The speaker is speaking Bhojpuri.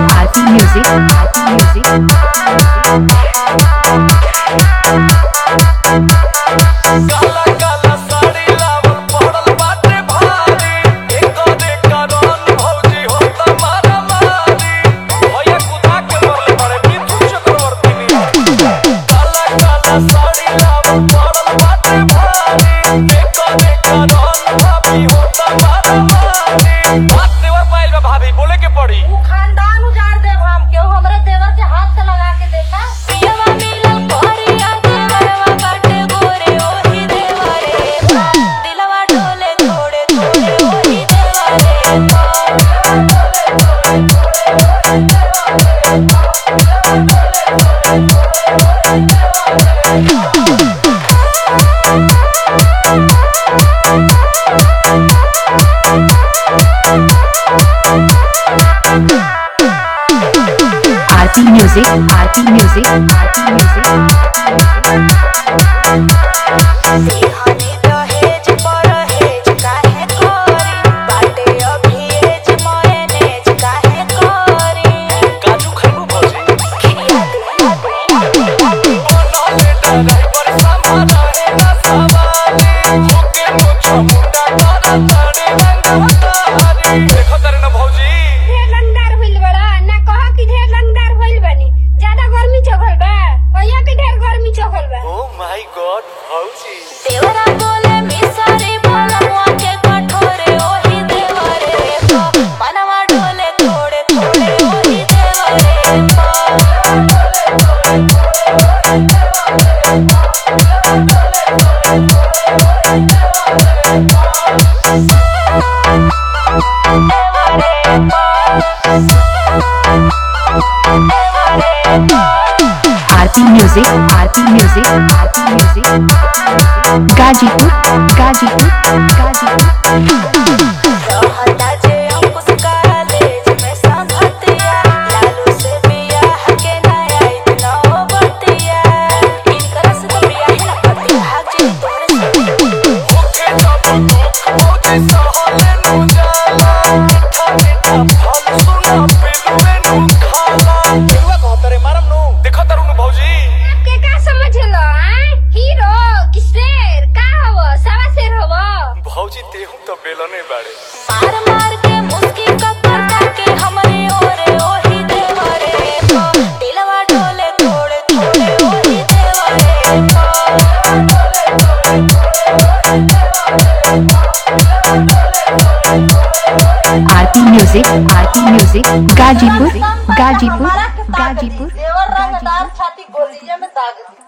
Aarti Music, Aarti Music. काला काला साड़ी लावल पड़ल बाटे भारी एकरे कारण भौजी होता मारा मारी भैया कुदा के मरले मारे बितु चक्रवर्ती नी काला काला साड़ी लावल पड़ल बाटे भारी एकरे कारण भाभी होता मारा मारी बात देवर पाइल बा भाभी बोले के पड़ी उ खानदान उजाड़ देब हम केहू हमरे देवर से हाथ से लगा के देखा पियवा मिलल कोरिया देवरवा बाटे गोरे ओही देवरे दिलवा डोले थोड़े थोड़े ओही देवरे Aarti Music, Aarti Music, Aarti Music. Sihani दहेज परहेज काहे करी बाटे अभी एज मयनेज काहे करी काजू खैबू भौजी खिया दिया बनले ड्राइवर संभाला है ना सवारी होके मुझ मुंडा करा तारे रंगवतारी देखो तारे ना भौजी ढेर रंगदार भइल बड़ा ना कह कि ढेर रंगदार भइल बनी ज्यादा गर्मी चघल बा कहिया कि ढेर गर्मी चघल बा ओ माय गॉड भौजी देवरा बोले मिसरी बोलवा के कठोरे ओही देवरे मनवा डोले थोड़े थोड़े ओही देवरे Aarti Music, Aarti Music, Aarti Music. Gajipur, Gajipur, Gajipur. रहता जे अंकुश कॉलेज में संगतिया लालू से बियाह के नया इतना बतिया इनकर से तो बियाह ना करती भाग जे तोरे से होके सब दुख भौजी सहले नु जाला मीठा मीठा फल सुना पिलुए नु खाला केरुआ कहतरे मारम नु देखो तारू नु भौजी के का समझलो हैं हीरो कि शेर का हव सवा शेर हव भौजी तेहू तो बेलने बाड़े मार मार के मुस्की कपर के हमरे ओरे ओही देवरे दिलवा डोले थोड़े थोड़े ओही देवरे Aarti Music, Aarti Music. Gajipur, Gajipur, Gajipur. देवर रंगदार छाती गोलिये में दाग दी